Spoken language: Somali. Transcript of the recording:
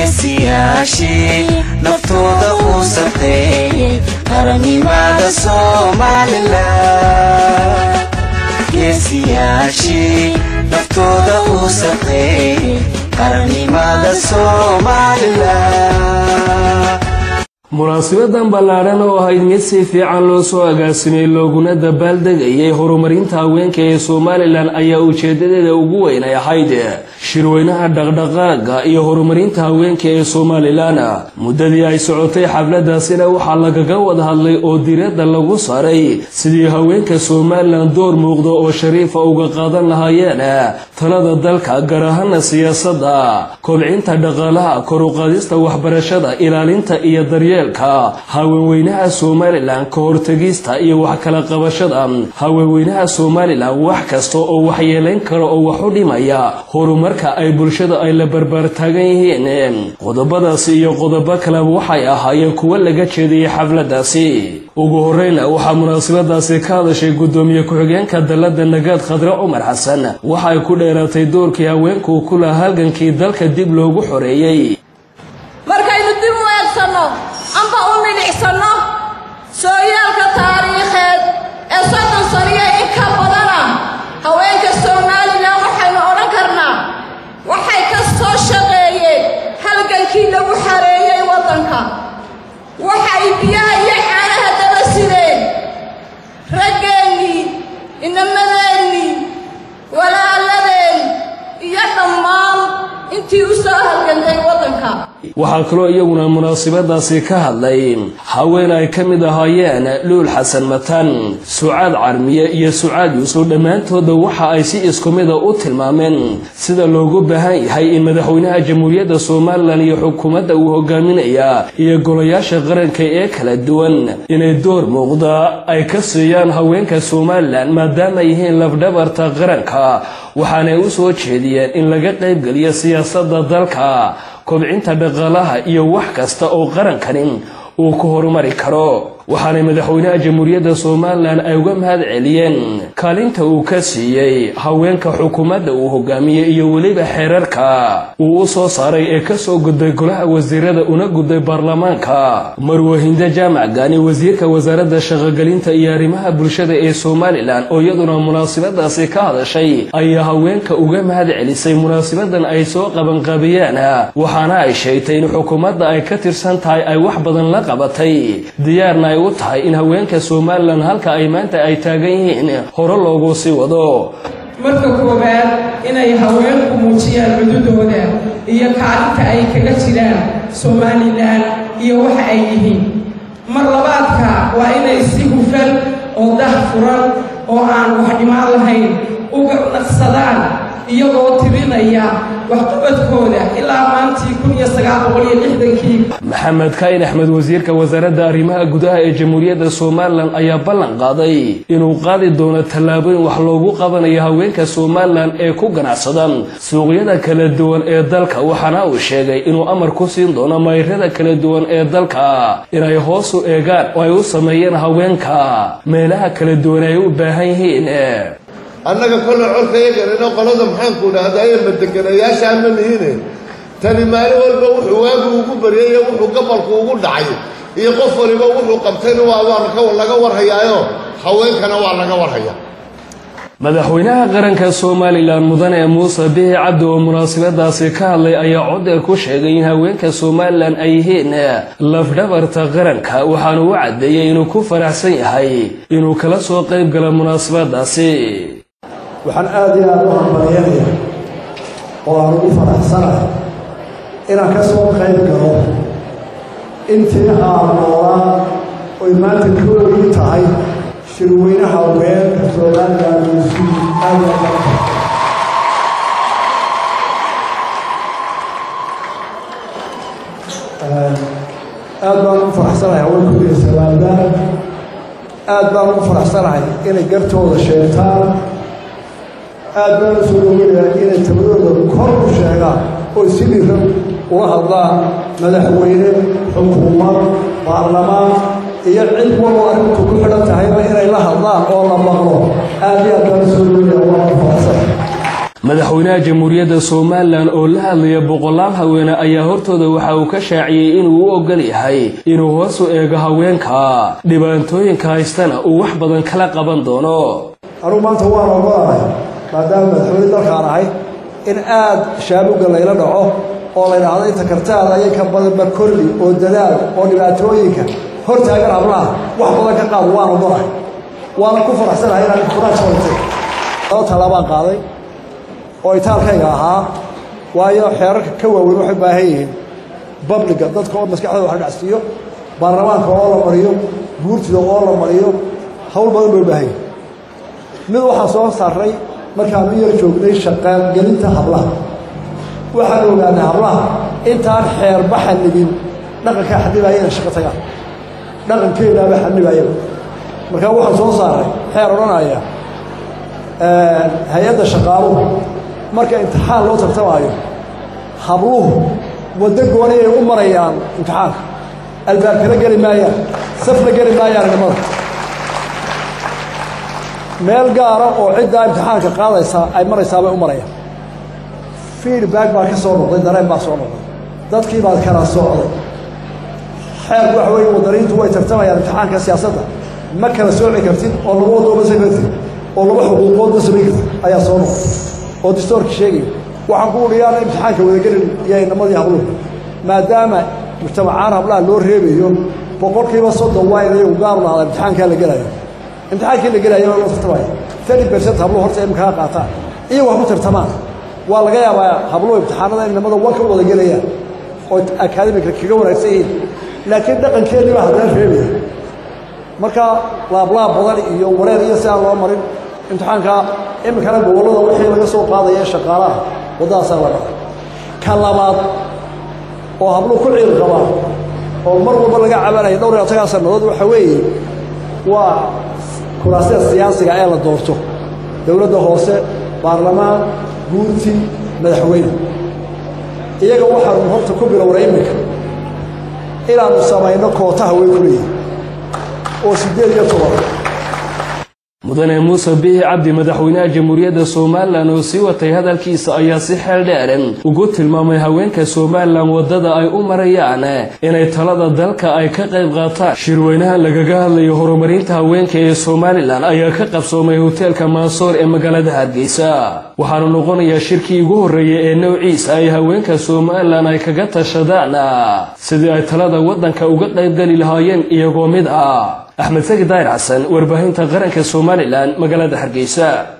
geesiyaashii naftooda u safeeyey qarannimada somalilan geesiyaashii naftooda u safeeyey qarannimada somalilan munaasabadan ballaadhan oo ahayd mid si fiican loo soo agaasimay looguna dabaaldegayay horumarinta haweenka ee somalilan ayaa ujeedadeeda ugu weyn ay ahayd shirweynaha dhaqdhaqaaga iyo horumarinta haweenka ee somalilan muddadii ay socotay xafladaasina waxaa lagaga wada hadlay oo diiradda lagu saaray sidii haweenka somalilan door muuqda oo shariifa uga qaadan lahaayeen talada dalka gaar ahaana siyaasadda kobcinta dhaqaalaha koruqaadista waxbarashada ilaalinta iyo daryeelka haweenweynaha somalilan ka hortegista iyo wax kala qabashada haweenweynaha somalilan wax kasta oo waxyeelayn kara oo wax u dhimaya horumarka ay bulshada ay la barbaar taagan yihiin qodobadaasi iyo qodobo kaleba waxay ahaayeen kuwo laga jeediyey xafladaasi ugu horeyna waxaa munaasabadaasi ka hadashay gudoomiye ku-xigeenka dalada nagaad khadre cumar xasan waxay ku dheeraatay doorkii haweenku ku laha halgankii dalka dib loogu xoreeyey markaynu dib u eegsanno amba u milicsanno sooyaalka taariikheed ee soddon saniyo in ka badana haweenka somalilan waxaynu odhan karnaa waxay ka soo shaqeeyeen halgankii lagu xareeyey waddanka waxay biyaha iyo caanaha daba sideen raggeennii inamadeenii walaaladeen iyo dhammaan intii u soo halgantay waddanka waxaa kaloo iyaguna munaasabadaasi ka hadlay haween ay ka mid ahaayeen luul xasan matan sucaad carmiye iyo sucaad yuusuf dhammaantooda waxa ay si isku mida u tilmaameen sida loogu baahan yahay in madaxweynaha jamhuuriyadda somalilan iyo xukuumadda uu hogaaminaya iyo golayaasha qaranka ee kala duwan inay door muuqda ay ka siiyaan haweenka somalilan maadaama ay yihiin lafdhabarta qaranka waxaanay u soo jeediyeen in laga qaybgeliyo siyaasadda dalka kobcinta dhaqaalaha iyo wax kasta oo qarankanin uu ku horumari karo waxaanay madaxweynaha jamhuuriyadda somalilan ay uga mahad celiyeen kaalinta uu ka siiyey haweenka xukuumadda uu hogaamiyey iyo weliba xeerarka uu u soo saaray ee ka soo gudbay golaha wasiirada una gudbay baarlamaanka marwahinde jaamac gaani wasiirka wasaaradda shaqogelinta iyo arrimaha bulshada ee somalilan oo iyaduna munaasabadaasi ka hadashay ayaa haweenka uga mahad celisay munaasabadan ay soo qabanqaabiyeen waxaana ay sheegtay in xukuumadda ay ka tirsan tahay ay wax badan la qabatay diyaarna u tahay in haweenka somalilan halka ay maanta ay taagan yihiin hore loogu sii wado marka koowaad inay haweenku muujiyaan cududooda iyo kaalinta ay kaga jiraan somalilan iyo waxa ay yihiin mar labaadka waa inay si hufan oo dah furan oo aan wax dhimaan lahayn uga naqsadaan iyagoo tirinaya waxqabadkooda ilaa maantii kun iyo sagaal boqol iyo lixdankii maxamed kaayin axmed wasiirka wasaaradda arrimaha gudaha ee jamhuuriyadda somalilan ayaa ballan qaaday inuu qaadi doono tallaabooyin wax loogu qabanayo haweenka somalilan ee ku ganacsadan suuqyada kala duwan ee dalka waxaana uu sheegay inuu amar ku siin doono mayrada kala duwan ee dalka inay hoos u eegaan oo ay u sameeyeen haweenka meelaha kala duwan ay u baahan yihiin annaga kolle colka yagarino qolada maxaanku dhahdaye madeganayaashaa ma lihine tani maalin walba wuxuu waagu ugu baryay iyo wuxuu gabalku ugu dhacay iyo qof waliba wuxuu qabtayna waa laga warhayaayo haweenkana waa laga warhaya madaxweynaha qaranka somalilan mudane muuse bihi cabdi oo munaasabadaasi ka hadlay ayaa codeer ku sheegay in haweenka somalilan ay yihiin lafdhabarta qaranka waxaana u caddeeyey inuu ku faraxsan yahay inuu kala soo qayb gala munaasabadaasi waxaan aada iyo aada u hambalyanaya oo aan ugu faraxsanahay inaan ka soo qayb galo intii aan noolaa oy maanta koogii tahay shirweynaha haweenka somalilan isu aada aad baan ugu faraxsanahay haweenkooda somalilan aad baan ugu faraxsanahay inay gartooda sheegtaan aad baan u soo dhoweynayaa inay tabadooda kor u sheegaan oo si dhiran uga hadlaan madaxweyne xukuumad baarlamaan iyo cid waloo arrintu ku xidhan tahayba inay la hadlaan oo la maqlo aad iyo aad baan u soo dhoweynayaa waa ku faraxsanahay madaxweynaha jamhuuriyadda somalilan oo la hadlaya boqolaal haweene ayaa hortooda waxa uu ka shaaciyey inuu u ogol yahay inuu hoos u eego haweenka dhibaatooyinka haystana uu wax badan kala qaban doono anugu maanta waan ogolahay maadaama madaxweyne dalkaan ahay in aad shaabuga layla dhaco oo la ydhaahdo inta kartaada ayay ka badanba korli oo dadaal oo dhibaatooyinka hor taagan hablaha wax badan ka qaad waan ogolahay waana ku faraxsanahay inaan kuraaj horatay laba tallaabaan qaaday oo itaalkayga ahaa waayo xeerarka ka waaweyn waxay baahan yihiin babliga dadka oo maskaxdooda wax la dhacsiiyo baarlamaanka oo la mariyo guurtida oo la mariyo hawl badan bay u baahan yihin mid waxaan soo saarray markaan u yar joognay shaqaangelinta hablaha waxaan ogaanay hablaha intaan xeerba xanibin dhaqankaa xanibaaya inay shaqo tagaan dhaqankeenaaba xanibaayaba markaa waxaan soo saaray xeer odhanaya hay-adda shaqaaluhu marka imtixaan loo tartamaayo habluhu waddo gooni ay u marayaan imtixaanka albaabkala geli maayaan safla geli maayaan nimada meel gaara oo ciddaa imtixaanka qaadaysaa ay maraysaa bay u marayaan feedback baa ka soo noqday dareen baa soo noqday dadkii baad kala socday xeerku waxa weeye wadaniintu way tartamayaan imtixaanka siyaasadda ma kala sooci kartid oo laba waddooma samayn kartid oo laba xuquuqoodma samayn kartid ayaa soo noqday oo distoorka sheegaya waxaan ku udhiyaana imtixaanka wadagelin iyo inamadii habluhu maadaama mujtamacaan hablaha loo reebayo boqolkiiba soddon waa in iyagu gaaru lahada imtixaankaa la gelayo imtixaankii la gelaya waa loo tartamaya thirty percent habluhu horta imikaga qaataan iyagu waxma tartamaan waa laga yaabaa habluhu imtixaanada in nimada wanka u wada gelayaan oo akaademika kaga wanaagsan yihiin laakiin dhaqankeennii baa haddana reebaya marka laablaab badan iyo wareer iyo si aan loo marin imtixaanka iminkana gobollada wixii laga soo qaadaya shaqaalaha waddadaasaa la dhaqay ka labaad oo habluhu ku ciil qabaan oo mar walba laga cabanaya dhowr iyo toban sannadood waxa weeye waa kuraasida siyaasiga ee la doorto dowladda hoose baarlamaan guurti madaxweyne iyaga waxaanu horta ku bilowna iminka inaannu samayno kootaha way ku leeyihin oo siddeed iyo toban mudane muuse bihi cabdi madaxweynaha jamhuuriyadda somalilan oo sii watay hadalkiisa ayaa si xeel dheeran ugu tilmaamay haweenka somalilan waddada ay u marayaan inay talada dalka ay ka qayb qaataan shirweynaha lagaga hadlayo horumarinta haweenka ee somalilan ayaa ka qabsoomay hoteelka maasoor ee magaalada hargeysa waxaanu noqonayaa shirkii ugu horreeyay ee nowciisa ay haweenka somalilan ay kaga tashadaan sidii ay talada waddanka uga qaybgeli lahaayeen iyagoo mid ah axmed sagi daayir xasan warbaahinta qaranka somalilan magaalada hargeysa